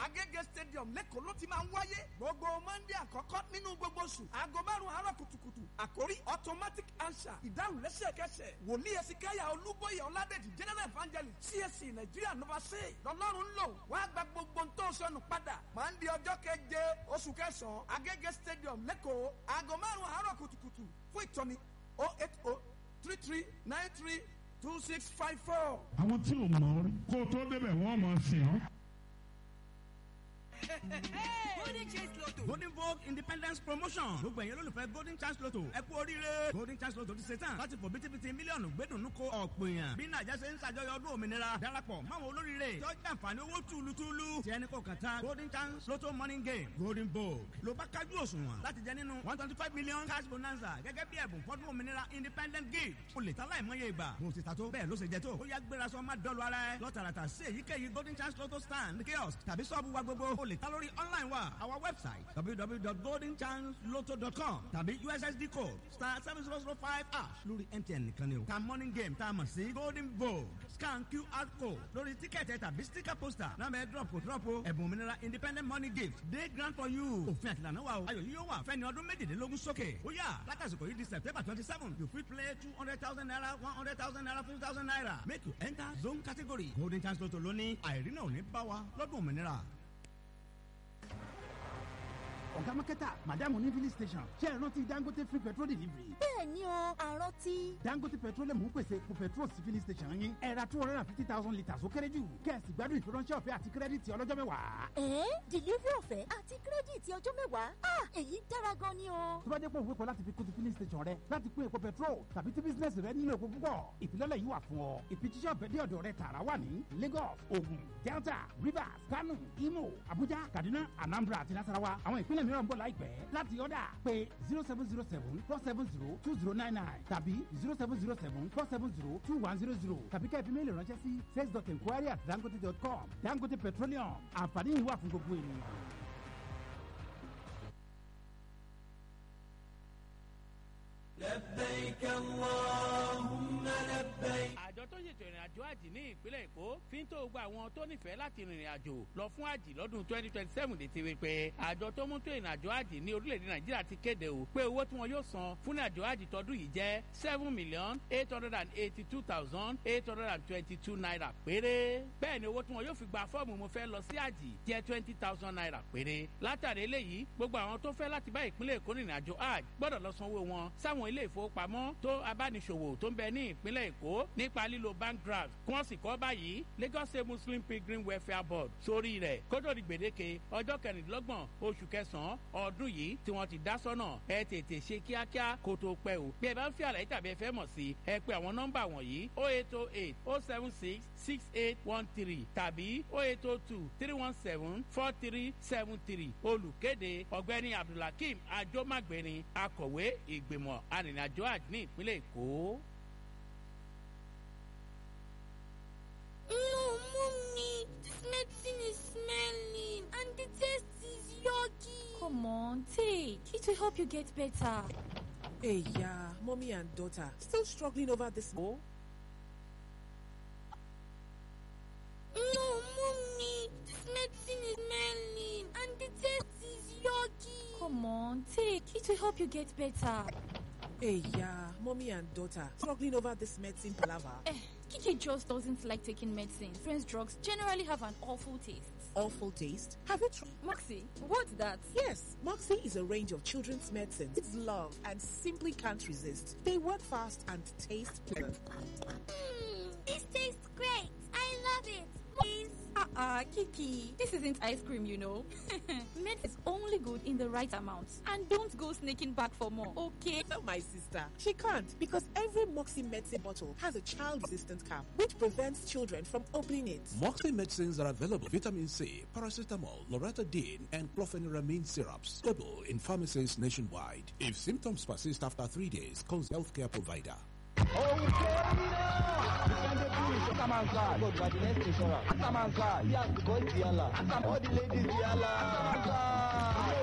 agége stadium lẹ́kọ̀ọ́ ló ti máa ń wáyé gbogbo monday àkọ́kọ́ nínú gbogbo oṣù aago márùn-ún àárọ̀ kùtùkùtù àkórí automatic answer ìdáhùn lẹ́sẹ̀kẹsẹ̀ wòlíì ẹ̀sìnkáyà olúbóyè ọ̀làdẹ̀jì general evangelist csc nàìjíríà nova say lọ́lọ́run ń lò wá gba gbogbo ń tó sọnù padà monday ọjọ́ keje oṣù kẹsàn-án agége stadium lẹ́kọ̀ọ́ aago márùn-ún àárọ̀ kùtùkùtù fún ìtọ́ni oh eight oh three three nine three two six five four. àwọn tí ò mọ̀ ọ́ rí kó o tó débẹ̀ wọ́n mọ̀ ọ́ sìn ọ́. golden chance lotto golden vogue independence promotion gbogbo ẹ̀yin olólùfẹ́ golden chance lotto ẹ kú oríire golden chance lotto ti ṣe tán láti fò bítíbitì mílíọ̀nù gbẹ́dùnú ko ọ̀pọ̀ èèyàn bí nàìjà ṣe ń ṣàjọyọ̀ ọdún òmìnira darapọ̀ máwọn olóríire tó jẹ́ àǹfààní owó túlùtúlù tí ẹni kò kàn tán golden chance lotto morning game golden vogue ló bá kájú òṣùwọ̀n láti jẹ nínú one twenty five million cash bonanza gẹ́gẹ́ bí ẹ̀bùn fọ́dún òmìnira independent gift o lè ta láìmọye ìgbà bó ti ta tó bẹ́ẹ̀ ló ṣe jẹ tó ó yá gbéra sọ má dọ́lu ara ẹ lọ́tàràtà sí èyíkéyìí golden chance lotto stand kiosk tàbí sọ́ọ̀bù wa gbogbo o lè ta lórí online wa our website www.goldenchanceloto.com tàbí ussd code star seven zero zero five ash lórí mtn nìkan ni o ta morning game tá a mọ̀ sí golden vogue scan qr code lórí tíkẹ́ẹ̀tì tàbí sticker poster náà bẹ́ẹ̀ drop kò drop o ẹ̀bùn òmìnira independent money gift day grant for you òfin àtìlànà wa o ayọ̀ yìí yóò wà fẹ́ni ọdún méjìlélógún sókè ó yà látàsìkò yìí di september twenty seven you fit play two hundred thousand naira one hundred thousand naira fifty thousand naira make you enter zone category golden chance lotto lóní àìrínà ò ní bá wa lọ́dún òmìnira ọ̀gá mákẹ́tà màdàmú ní filling station ṣé ẹ rántí dangote free petrol delivery. bẹ́ẹ̀ ni o àrántí. dangote petroleum ń pèsè epo petrol sí filling station yín ẹ ra two hundred and fifty thousand litres ó kéré jù kẹ́ẹ̀sì gbádùn ìfiránṣẹ́ ọ̀fẹ́ àti kírẹ́dìtì ọlọ́jọ́ mẹ́wàá. ẹ̀ẹ́ delivery ọ̀fẹ́ àti kírẹ́dìtì ọjọ́ mẹ́wàá ah èyí dára gan ni o. tó bá jẹ́ pé òwe kan láti fi kún ti filling station rẹ láti pín epo petrol tàbí tí bísínẹ́sì rẹ nílò epo púpọ̀ ìfilọ́lẹ̀ yìí wà fún ọ ìfijíṣẹ́ ọ̀fẹ́ dé ọ̀dọ̀ rẹ tààrà wà ní lagos ogun delta rivers kano imo abuja kaduna anambra àti nasarawa àwọn ìpínlẹ̀ mìíràn ń bọ̀ láìpẹ́ láti ọ̀dà pé zero seven zero seven four seven zero two zero nine nine tàbí zero seven zero seven four seven zero two one zero zero tàbí kẹ́ẹ̀fì méèlì ránṣẹ́ sí sales dot enquiry at dangote dot com dangote petroleum àǹfààní yìí wà fún gbogbo ènìyàn. لبيك اللهم لبيك àjọ tó ṣètò ìrìn àjò àjì ní ìpínlẹ̀ èkó fi ń tó gba àwọn tó nífẹ̀ẹ́ láti rìnrìn àjò lọ fún àjì lọ́dún twenty twenty seven létí wípé àjọ tó mú tó ìrìn àjò àjì ní orílẹ̀-èdè nàìjíríà ti kéde o pé owó tí wọn yóò san fún àjò àjì tọdún yìí jẹ́ seven million eight hundred and eighty two thousand eight hundred and twenty two naira péré bẹ́ẹ̀ ni owó tí wọn yóò fi gba fọ́ọ̀mù mo fẹ́ lọ sí àjì jẹ́ twenty thousand naira péré látàrí eléyìí gbogbo àwọn tó fẹ́ láti bá ìpínlẹ̀ èkó rìnrìn àjò àjì gbọ́dọ̀ lọ sanwó wọn sáwọn ilé ìfowópamọ́ tó abániṣòwò tó ń bẹ ní ìpínlẹ̀ èkó nípa lílo bank draft kí wọ́n sì kọ́ báyìí lagos state muslim pilgrim welfare board sórí rẹ̀ kótó di gbèdéke ọjọ́ kẹrìndínlọ́gbọ̀n oṣù kẹsàn-án ọdún yìí tí wọ́n ti dá sọ́nà ẹ tètè ṣe kíákíá kó tó pẹ́ o bí ẹ bá ń fi àlàyé tàbí ẹ fẹ́ mọ̀ sí ẹ pé àwọn nọ́mbà wọ̀nyí o eight o eight o seven six six eight one three tàbí o eight o two three one seven four three seven three olùkéde ọ̀gbẹ́ni abdulhakeem ajomagbeni akọ̀wé ìgbìmọ̀ arìnrìnàjò àjò ní ìpínlẹ̀ èkó. No, mommy, this medicine is smelling and the taste is yucky. Come on, take. It will help you get better. Hey, yeah, mommy and daughter still struggling over this. Oh, No, mommy, this medicine is smelling and the taste is yucky. Come on, take. It will help you get better. hey, yeah, mommy and daughter struggling over this medicine palaver. Eh, Kiki just doesn't like taking medicine. Friends drugs generally have an awful taste. Awful taste. Have you tried? Moxie, what's that? Yes, Moxie is a range of children's medicines. It's love and simply can't resist. They work fast and taste pleasant. Mmm, this tastes great. I love it. Please. Uh-uh, Kiki. This isn't ice cream, you know. Mint is only good in the right amount. And don't go sneaking back for more, okay? Tell my sister she can't because every Moxie medicine bottle has a child-resistant cap which prevents children from opening it. Moxie medicines are available. Vitamin C, paracetamol, loratadine, and clofeniramine syrups. Available in pharmacies nationwide. If symptoms persist after three days, consult healthcare provider. Atamansa, God, but the next insurance. Atamansa, he has to go to Yala. All the ladies, Yala.